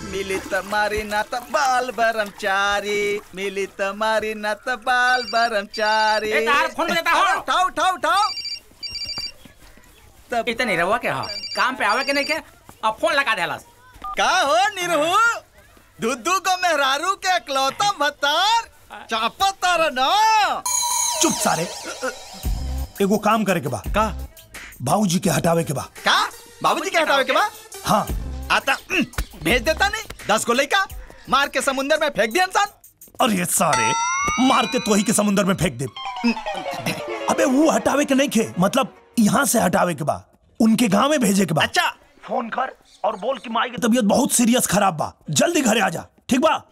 मिली तुम्हारी न त बाल ब्रह्मचारी मिली तुम्हारी न त बाल ब्रह्मचारी ए, तार फोन बजाता हो। उठाओ उठाओ उठाओ तब इतने रहुआ के हो काम पे आवे के नहीं के अब फोन लगा देलस का हो निरहू दुद्दू को मेहरारू के इकलौता भतार चापा तारा ना चुप सारे एगो काम करे के बा का भाऊजी के हटावे के बा का बाबूजी के हटावे के बा हाँ आता उम, भेज देता नहीं दस को लइका मार के समुंदर में फेंक दिया इंसान अरे सारे मार के तो ही के समुंदर में फेंक दे अबे वो हटावे के नहीं खे मतलब यहाँ से हटावे के बा उनके गांव में भेजे के बा अच्छा फोन कर और बोल कि माई की तबीयत बहुत सीरियस खराब बा जल्दी घरे आ जा ठीक बा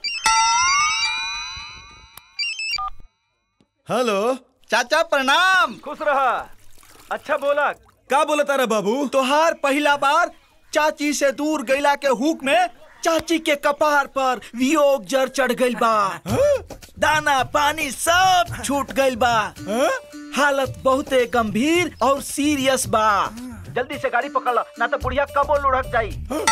हेलो चाचा प्रणाम खुश रहा अच्छा बोला का बोला तारा बाबू तोहार पहला बार चाची से दूर गैला के हुक में चाची के कपार पर वियोग जर चढ़ गइल बा दाना पानी सब छूट गइल बा हालत बहुते गंभीर और सीरियस बा जल्दी से गाड़ी पकड़ ला ना तो बुढ़िया कबो लुढ़क जाई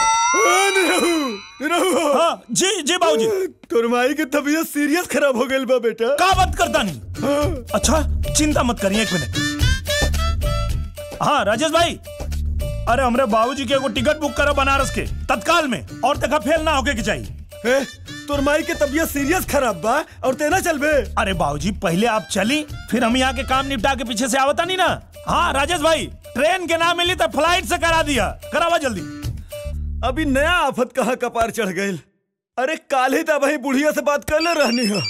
हाँ जी जी बाबूजी तोर माई के तबीयत सीरियस खराब हो गइल बा बेटा का बात करता नहीं अच्छा चिंता मत करिए एक मिनट हाँ राजेश भाई अरे हमरे बाबूजी के एगो टिकट बुक करो बनारस के तत्काल में और तक फेल ना होके के चाहिए ए, तोर माई के तबीयत सीरियस खराब बा और तेना चलबे अरे बाबूजी पहले आप चली फिर हम यहाँ के काम निपटा के पीछे से आवता नहीं ना हाँ राजेश भाई ट्रेन के ना मिली तो फ्लाइट से करा दिया करावा जल्दी अभी नया आफत कहाँ कपार चढ़ गइल अरे काल ही तो भाई बुढ़िया से बात कर ले रहनी हो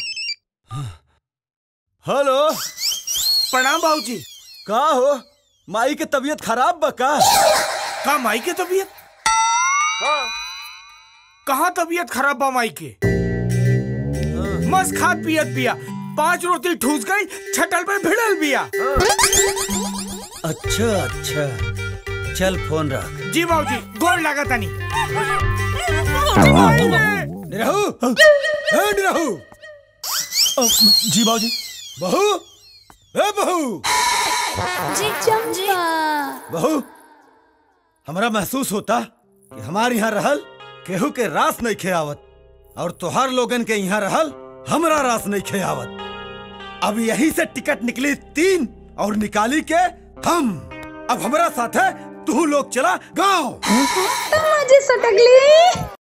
हेलो प्रणाम बाबूजी का हो माई के तबीयत खराब बा का का माई के तबीयत कहाँ तबीयत खराब बा माई के मस्त खात पियत पिया पांच रोटी ठूस गई छटल पे भिड़ल बिया अच्छा अच्छा चल फोन रख जी बाबूजी गोल लगा तनी निरहू ए निरहू अ, जी बाबूजी बहू ए बहू जी चंपा बहू हमरा महसूस होता कि हमार यहाँ रहल केहू के रास नहीं खेआवत और तोहार लोगन के यहाँ रहल हमरा रास नहीं खेआवत अब यही से टिकट निकली तीन और निकाली के हम अब हमरा साथ है तू लोग चला गांव मजे सटकली